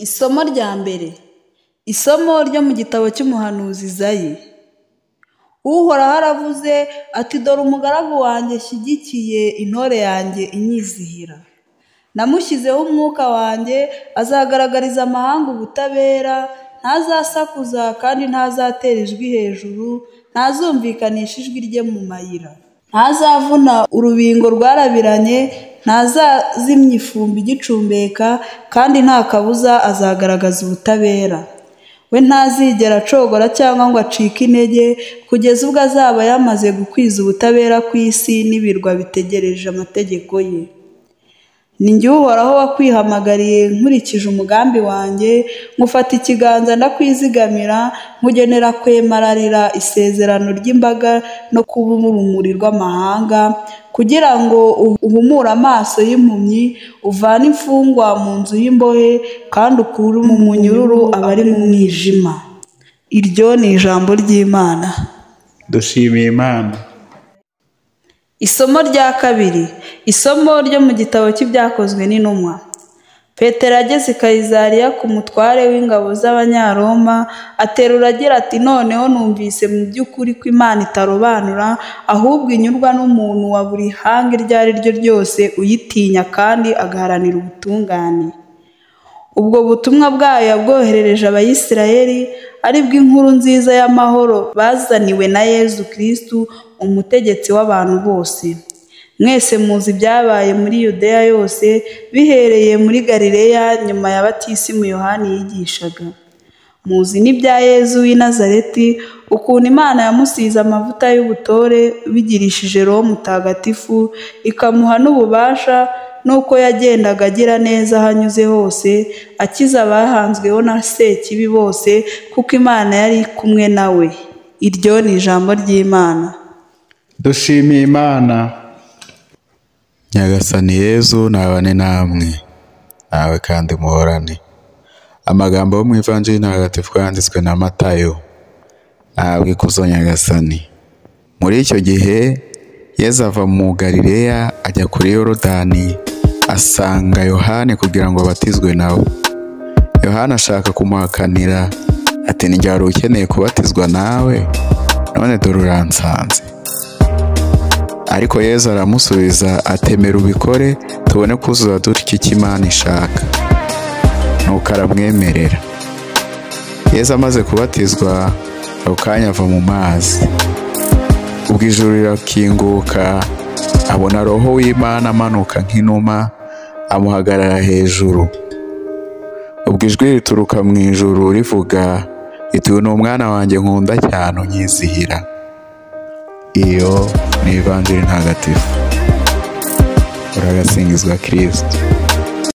Isomo rya mbere, isomo ryo mu gitabo cy'umuhanuzi Izayi, uhoraho aravuze ati dore umugaragu wanjye nshyigikiye intore yanjye inyizihira, namushyizeho umwuka wanjye azagaragariza amahanga ubutabera, ntazasakuza kandi ntazatera ijwi hejuru, ntazumvikanisha ijwi rye mu mayira, ntazavuna urubingo rwarabiranye, ntazazimya ifumbi igicumbeka kandi nta kabuza azagaragaza ubutabera, we ntazigera acogora cyangwa ngo acike intege kugeza ubwo azaba yamaze gukwiza ubutabera ku isi n'ibirwa bitegereje amategeko ye. Ni jye uhoraho wakwihamagariye nkurikije umugambi wanjye, ngufata ikiganza ndakwizigamira, nkugenera kwemararira isezerano ry'imbaga no kuba urumuri rw'amahanga, kugira ngo uhumure amaso y'impumyi, uvane imfungwa mu nzu y'imbohe kandi ukure mu munyururu abari mu mwijima. Iryo ni ijambo ry'Imana. dushimiye imana Isomo rya kabiri, isomo ryo mu gitabo cy'ibyakozwe n'intumwa. Petero ageze i Kayisariya ku mutware w'ingabo z'Abanyaroma, aterura agira ati noneho numvise mu by'ukuri ko Imana itarobanura, ahubwo inyurwa n'umuntu wa buri hanga iryo ari ryo ryose uyitinya kandi agaharanira ubutungane. Ubwo butumwa bwayo yabwoherereje Abayisiraheli, ari bw'inkuru nziza y'amahoro bazaniwe na Yezu Kristu, umutegetsi w'abantu bose. Mwese muzi ibyabaye muri Yudeya yose, bihereye muri Galileya nyuma ya batisimu Yohani yigishaga. Muzi n'ibya Yezu w'i Nazareti, ukuntu Imana yamusize amavuta y'ubutore, bigirishije Roho Mutagatifu, ikamuha n'ububasha, n'uko yagendaga agira neza aho anyuze hose, akiza abahanzweho na Sekibi bose, kuko Imana yari kumwe na we. Iryo ni ijambo ry'Imana. dushimiye imana nyagasani yezu nabane namwe nawe kandi muhorane amagambo yo mu ivanjiri ntagatifu yanditswe na matayo ntabwo ikuzo nyagasani muri icyo gihe yezu ava mu galileya ajya kuri yorodani asanga yohani kugira ngo abatizwe na we yohani ashaka kumuhakanira ati njye wari ukeneye kubatizwa nawe none dore uransanze ariko yezu aramusubiza atemera ubikore tubone kuzuza dutya icyo imana ishaka nuko aramwemerera yezu amaze kubatizwa ako kanya ava mu mazi ubwo ijuru rirakinguka abona roho w'imana amanuka nk'inuma amuhagarara hejuru ubwo ijwi rituruka mu ijuru rivuga iti uyu ni umwana wanjye nkunda cyane unyizihira iyo ni ivanjiri ntagatifu uragasingizwa kirisiti